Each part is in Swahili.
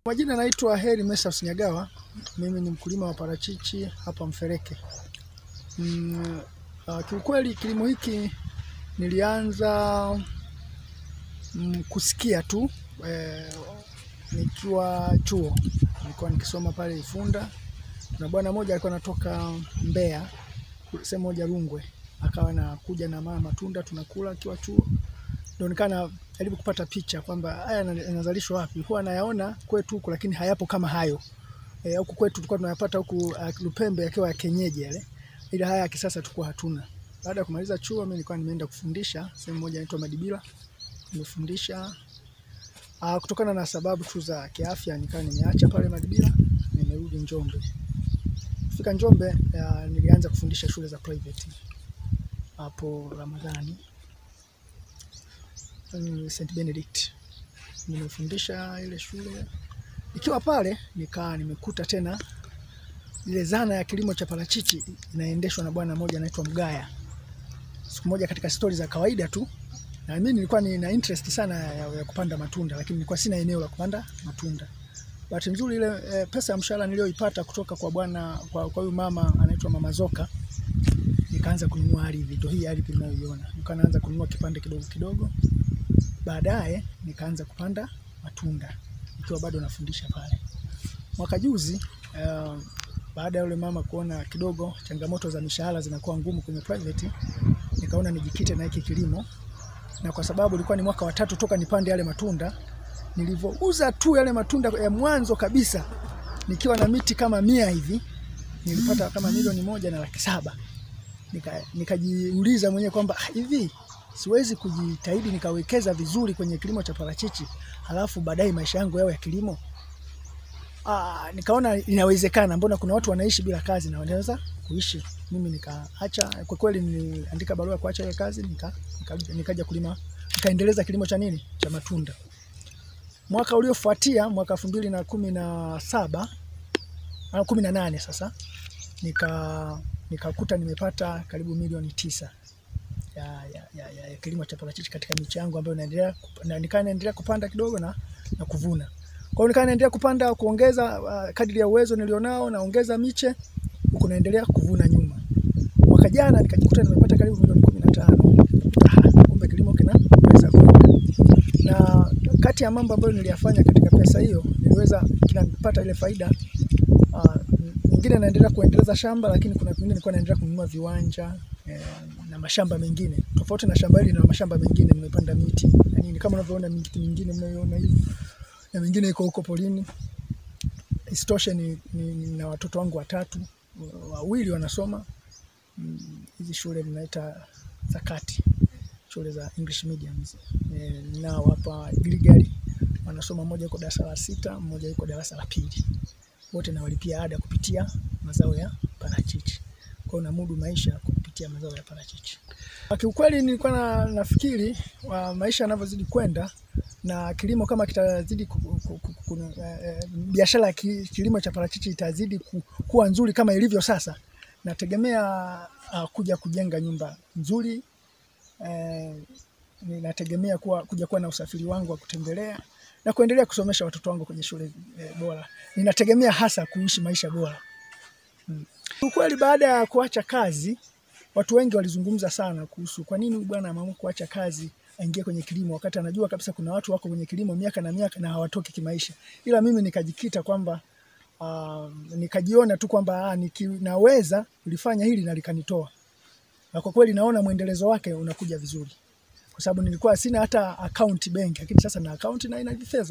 Majina naitwa Heri Mesa Usinyagawa. Mimi ni mkulima wa parachichi hapa Mfereke. Mm, uh, kiukweli kilimo hiki nilianza mm, kusikia tu eh, nikiwa chuo, nilikuwa nikisoma pale Ifunda. Kuna bwana mmoja alikuwa anatoka Mbeya sehemu moja Rungwe, akawa anakuja na mama matunda tunakula akiwa chuo, ndio nikawa najaribu kupata picha kwamba haya yana- yanazalishwa wapi. Huwa nayaona kwetu huku, lakini hayapo kama hayo Eh, huku kwetu tulikuwa tunayapata huku uh, Lupembe yakiwa ya kienyeji yale, ila haya ya kisasa tulikuwa hatuna. Baada ya kumaliza chuo, mimi nilikuwa nimeenda kufundisha sehemu moja inaitwa Madibila, nimefundisha uh, kutokana na sababu tu za kiafya, nikawa nimeacha pale Madibila, nimerudi Njombe. Kufika Njombe uh, nilianza kufundisha shule za private hapo Ramadhani mm, St Benedict nimefundisha ile shule. Nikiwa pale nikaa nimekuta tena ile zana ya kilimo cha parachichi inaendeshwa na bwana mmoja anaitwa Mgaya. Siku moja katika stori za kawaida tu, na mimi nilikuwa nina interest sana ya, ya kupanda matunda, lakini nilikuwa sina eneo la kupanda matunda. Bahati nzuri ile e, pesa ya mshahara niliyoipata kutoka kwa bwana kwa kwa huyu mama anaitwa Mama Zoka, nikaanza kununua ardhi, ndio hii ardhi mnayoiona. Nikaanza kununua kipande kidogo kidogo, baadaye nikaanza kupanda matunda nikiwa bado nafundisha pale. Mwaka juzi uh, baada ya yule mama kuona kidogo changamoto za mishahara zinakuwa ngumu kwenye private, nikaona nijikite na hiki kilimo, na kwa sababu ilikuwa ni mwaka wa tatu toka nipande yale matunda, nilivyouza tu yale matunda ya mwanzo kabisa nikiwa na miti kama mia hivi nilipata kama milioni moja na laki saba. Nika- Nikajiuliza mwenyewe kwamba "Ah, hivi siwezi kujitahidi nikawekeza vizuri kwenye kilimo cha parachichi halafu baadaye maisha yangu yawe ya kilimo. Ah, nikaona inawezekana, mbona kuna watu wanaishi bila kazi na wanaweza kuishi. Mimi nikaacha, kwa kweli niliandika barua ya kuacha ile kazi, nika, nika, nikaja kulima, nikaendeleza kilimo cha nini cha matunda. Mwaka uliofuatia mwaka elfu mbili na kumi na saba au kumi na nane sasa nika nikakuta nimepata karibu milioni tisa ya, ya, ya, ya, ya kilimo cha parachichi katika miche yangu ambayo naendelea kup- na nikaa naendelea kupanda kidogo na, na kuvuna. Kwa hiyo nikaa naendelea kupanda kuongeza uh, kadri ya uwezo nilionao naongeza miche huku naendelea kuvuna nyuma. Mwaka jana nikajikuta nimepata karibu milioni kumi na tano. Ah, kumbe kilimo kinaweza kwenda. Na kati ya mambo ambayo niliyafanya katika pesa hiyo niliweza kinapata ile faida uh, nyingine naendelea kuendeleza shamba, lakini kuna vingine nilikuwa naendelea kununua viwanja eh, na mashamba mengine tofauti na shamba hili na mashamba mengine nimepanda miti na nini kama unavyoona miti mingine mnayoona hivi na mingine iko huko polini. Isitoshe ni, ni, ni na watoto wangu watatu, wawili wanasoma mm, hizi shule mnaita za kati, shule za English mediums eh, nao hapa Gilgali wanasoma, mmoja yuko darasa la sita, mmoja yuko darasa la pili wote nawalipia ada kupitia mazao ya parachichi. Kwa hiyo namudu maisha kwa kupitia mazao ya parachichi. Kwa Kiukweli nilikuwa na, nafikiri wa maisha yanavyozidi kwenda na kilimo kama kitazidi ku- ku- ku- ku- eh, eh, biashara ya ki- kilimo cha parachichi itazidi ku, kuwa nzuri kama ilivyo sasa, nategemea uh, kuja kujenga nyumba nzuri eh, ninategemea kuwa, kuja kuwa na usafiri wangu wa kutembelea na kuendelea kusomesha watoto wangu kwenye shule eh, bora. Ninategemea hasa kuishi maisha bora. Mm. Ukweli baada ya kuacha kazi, watu wengi walizungumza sana kuhusu kwa nini huyu bwana ameamua kuacha kazi aingie kwenye kilimo wakati anajua kabisa kuna watu wako kwenye kilimo miaka na miaka na hawatoki kimaisha. Ila mimi nikajikita kwamba uh, nikajiona tu kwamba ah, niki- naweza kulifanya hili na likanitoa, na kwa kweli naona mwendelezo wake unakuja vizuri kwa sababu nilikuwa sina hata account benki, lakini sasa na account na ina fedha.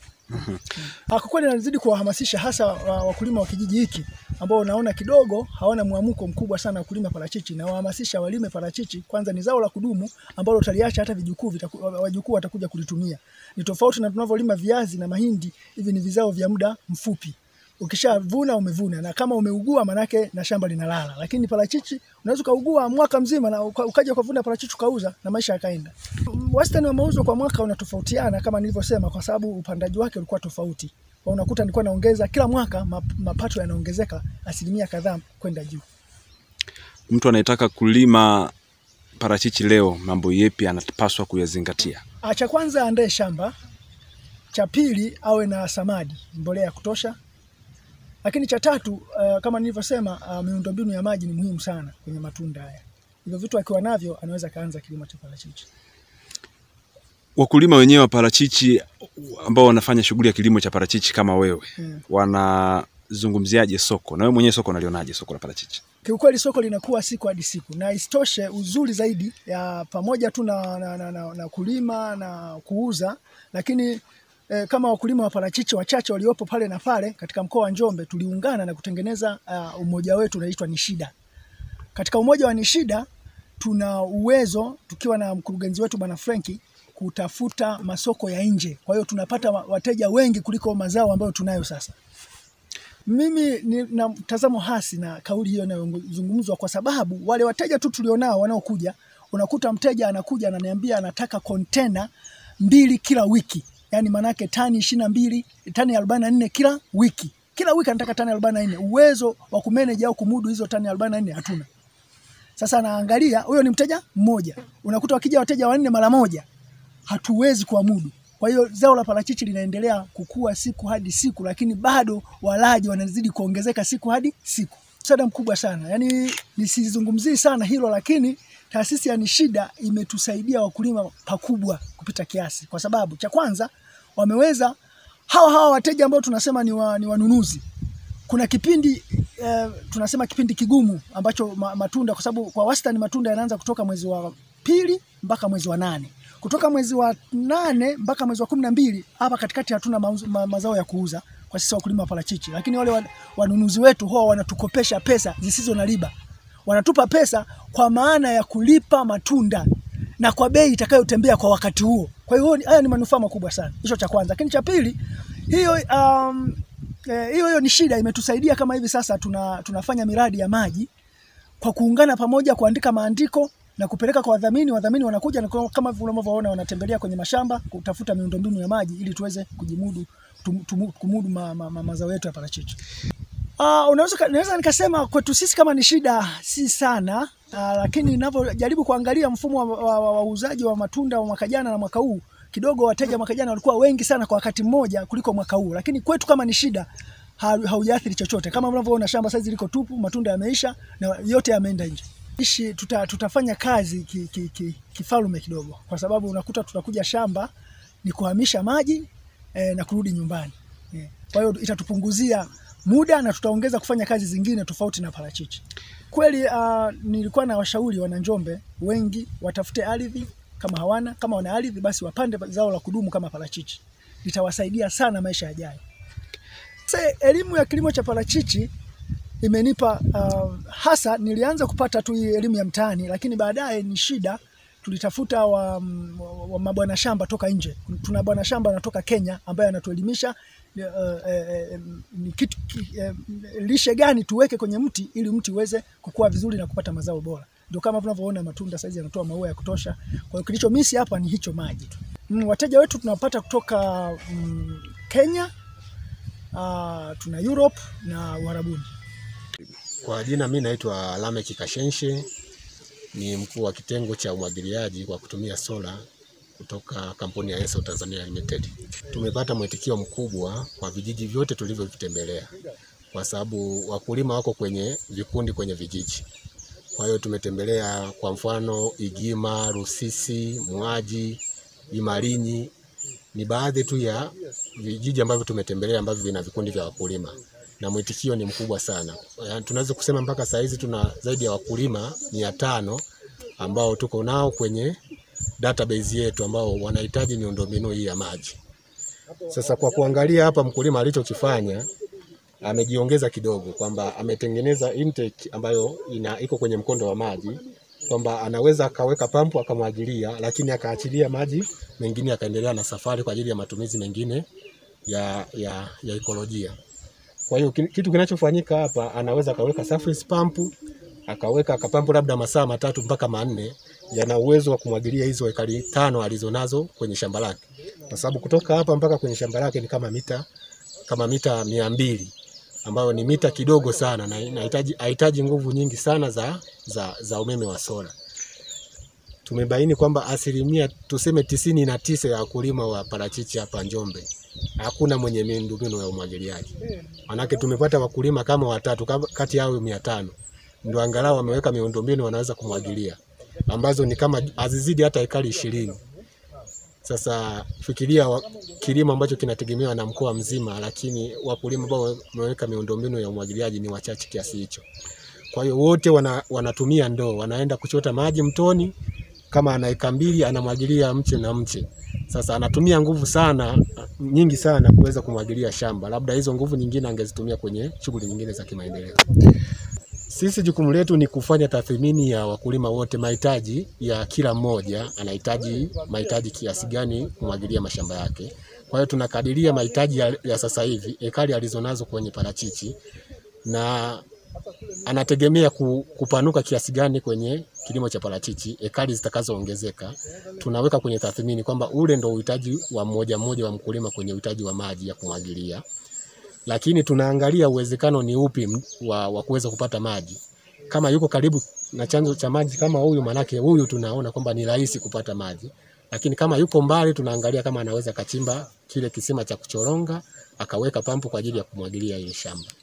Ah, Kwa kweli nazidi kuwahamasisha hasa wa- wakulima wa kijiji hiki ambao naona kidogo hawana mwamko mkubwa sana wa kulima parachichi, na wahamasisha walime parachichi. Kwanza ni zao la kudumu ambalo utaliacha hata vijukuu vitaku- wajukuu watakuja kulitumia. Ni tofauti na tunavyolima viazi na mahindi, hivi ni vizao vya muda mfupi. Ukishavuna umevuna, na kama umeugua manake na shamba linalala. Lakini parachichi unaweza ukaugua mwaka mzima na uka- ukaja ukavuna parachichi ukauza na maisha yakaenda. Wastani wa mauzo kwa mwaka unatofautiana kama nilivyosema, kwa sababu upandaji wake ulikuwa tofauti. Kwa unakuta nilikuwa naongeza kila mwaka, map- mapato yanaongezeka asilimia kadhaa kwenda juu. Mtu anayetaka kulima parachichi leo, mambo yepi anapaswa kuyazingatia? Ah, Cha kwanza andae shamba cha pili awe na samadi, mbolea ya kutosha. Lakini cha tatu uh, kama nilivyosema, uh, miundombinu ya maji ni muhimu sana kwenye matunda haya. Hivyo vitu akiwa navyo anaweza kaanza kilimo cha parachichi. Wakulima wenyewe wa parachichi ambao wanafanya shughuli ya kilimo cha parachichi kama wewe Hmm. wanazungumziaje soko, na wewe mwenyewe soko unalionaje soko la parachichi? Kiukweli soko linakuwa siku hadi siku, na isitoshe uzuri zaidi ya pamoja tu na, na, na, na, na kulima na kuuza, lakini eh, kama wakulima wa parachichi wachache waliopo pale na pale katika mkoa wa Njombe tuliungana na kutengeneza uh, umoja wetu unaitwa Nishida. Katika umoja wa Nishida tuna uwezo tukiwa na mkurugenzi wetu bwana Frenki kutafuta masoko ya nje. Kwa hiyo tunapata wa- wateja wengi kuliko mazao ambayo tunayo sasa. Mimi nina mtazamo hasi na kauli hiyo inayozungumzwa, kwa sababu wale wateja tu tulionao wanaokuja, unakuta mteja anakuja ananiambia anataka kontena mbili kila wiki, yaani maanake tani ishirini na mbili tani arobaini na nne kila wiki. Kila wiki anataka tani arobaini na nne. Uwezo wa kumanage au kumudu hizo tani arobaini na nne hatuna. Sasa naangalia huyo ni mteja mmoja, unakuta wakija wateja wanne mara moja, hatuwezi kuamudu. Kwa hiyo zao la parachichi linaendelea kukua siku hadi siku, lakini bado walaji wanazidi kuongezeka siku hadi siku. Msaada mkubwa sana, yaani nisizungumzii sana hilo, lakini taasisi ya Nishida imetusaidia wakulima pakubwa kupita kiasi, kwa sababu cha kwanza wameweza hawa hawa wateja ambao tunasema ni, wa, ni wanunuzi kuna kipindi eh, tunasema kipindi kigumu ambacho ma, matunda kwa sababu kwa wastani matunda yanaanza kutoka mwezi wa pili mpaka mwezi wa nane. Kutoka mwezi wa nane mpaka mwezi wa kumi na mbili hapa katikati hatuna mauzo, ma, mazao ya kuuza kwa sisi wakulima wa parachichi, lakini wale wa- wanunuzi wetu huwa wanatukopesha pesa zisizo na riba, wanatupa pesa kwa maana ya kulipa matunda na kwa bei itakayotembea kwa wakati huo. Kwa hiyo ni- haya ni manufaa makubwa sana. Hicho cha kwanza, lakini cha pili hiyo um, eh, hiyo hiyo ni shida imetusaidia kama hivi sasa tuna, tunafanya miradi ya maji kwa kuungana pamoja kuandika maandiko na kupeleka kwa wadhamini. Wadhamini wanakuja na kwa- kama vile unavyoona wanatembelea kwenye mashamba kutafuta miundombinu ya maji ili tuweze kujimudu tum, tum, kumudu ma, ma, ma, mazao yetu ya parachichi. Uh, unaweza ka- naweza nikasema kwetu sisi kama ni shida si sana uh, lakini ninavyojaribu kuangalia mfumo wa wa- wa- wa uuzaji wa matunda wa mwaka jana na mwaka huu kidogo wateja mwaka jana walikuwa wengi sana kwa wakati mmoja kuliko mwaka huu, lakini kwetu kama ni shida ha- haujaathiri chochote. Kama mnavyoona shamba saizi liko tupu, matunda yameisha na yote yameenda nje. Ishi tuta, tutafanya kazi ki, ki, ki, kifalume kidogo, kwa sababu unakuta tutakuja shamba ni kuhamisha maji eh, na kurudi nyumbani eh. Kwa hiyo itatupunguzia muda na tutaongeza kufanya kazi zingine tofauti na parachichi. Kweli uh, nilikuwa na washauri wana Njombe wengi watafute ardhi kama hawana, kama wana ardhi basi wapande zao la kudumu kama parachichi, litawasaidia sana maisha yajayo. Sasa elimu ya kilimo cha parachichi imenipa uh, hasa nilianza kupata tu hii elimu ya mtaani, lakini baadaye ni shida tulitafuta wa, wa, wa mabwana shamba toka nje. Tuna bwana shamba anatoka Kenya ambaye anatuelimisha uh, uh, ni kitu ki, uh, lishe gani tuweke kwenye mti ili mti uweze kukua vizuri na kupata mazao bora. Ndio kama tunavyoona matunda saizi yanatoa maua ya kutosha. Kwa hiyo kilicho misi hapa ni hicho maji tu. Mm, wateja wetu tunapata kutoka mm, Kenya, uh, tuna Europe na Uarabuni. Kwa jina mi naitwa Lameck Kashenshe, ni mkuu wa kitengo cha umwagiliaji kwa kutumia sola kutoka kampuni ya Enso Tanzania Limited. Tumepata mwitikio mkubwa kwa vijiji vyote tulivyovitembelea, kwa sababu wakulima wako kwenye vikundi kwenye vijiji. Kwa hiyo tumetembelea kwa mfano Igima, Rusisi, Mwaji, Imalinyi ni baadhi tu ya vijiji ambavyo tumetembelea ambavyo vina vikundi vya wakulima na mwitikio ni mkubwa sana. Yaani Tunaweza kusema mpaka saa hizi tuna zaidi ya wakulima mia tano ambao tuko nao kwenye database yetu ambao wanahitaji miundombinu hii ya maji. Sasa kwa kuangalia hapa mkulima alichokifanya amejiongeza kidogo kwamba ametengeneza intake ambayo ina iko kwenye mkondo wa maji kwamba anaweza akaweka pampu akamwagilia, lakini akaachilia maji mengine akaendelea na safari kwa ajili ya matumizi mengine ya, ya, ya ekolojia. Kwa hiyo ki- kitu kinachofanyika hapa, anaweza akaweka surface pump akaweka akapampu labda masaa matatu mpaka manne, yana uwezo wa kumwagilia hizo ekari tano alizonazo kwenye shamba lake, kwa sababu kutoka hapa mpaka kwenye shamba lake ni kama mita kama mita mia mbili ambayo ni mita kidogo sana na inahitaji hahitaji nguvu nyingi sana za, za, za umeme wa sola. tumebaini kwamba asilimia tuseme tisini na tisa ya wakulima wa parachichi hapa Njombe hakuna mwenye miundombinu ya umwagiliaji. Manake tumepata wakulima kama watatu kama- kati yao mia tano ndio angalau wameweka miundombinu wanaweza kumwagilia, ambazo ni kama hazizidi hata ekari ishirini. Sasa fikiria wa, kilimo ambacho kinategemewa na mkoa mzima, lakini wakulima ambao wameweka miundombinu ya umwagiliaji ni wachache kiasi hicho. Kwa hiyo wote wana, wanatumia ndoo, wanaenda kuchota maji mtoni, kama ana eka mbili anamwagilia mche na mche. Sasa anatumia nguvu sana nyingi sana kuweza kumwagilia shamba, labda hizo nguvu nyingine angezitumia kwenye shughuli nyingine za kimaendeleo. Sisi jukumu letu ni kufanya tathmini ya wakulima wote, mahitaji ya kila mmoja, anahitaji mahitaji kiasi gani kumwagilia mashamba yake. Kwa hiyo tunakadiria mahitaji ya, ya sasa hivi ekari alizonazo kwenye parachichi na anategemea ku, kupanuka kiasi gani kwenye kilimo cha parachichi, ekari zitakazoongezeka tunaweka kwenye tathmini kwamba ule ndo uhitaji wa mmoja mmoja wa mkulima kwenye uhitaji wa maji ya kumwagilia, lakini tunaangalia uwezekano ni upi m- wa, wa kuweza kupata maji. Kama yuko karibu na chanzo cha maji kama huyu, manake huyu tunaona kwamba ni rahisi kupata maji, lakini kama yuko mbali, tunaangalia kama anaweza kachimba kile kisima cha kuchoronga akaweka pampu kwa ajili ya kumwagilia ile shamba.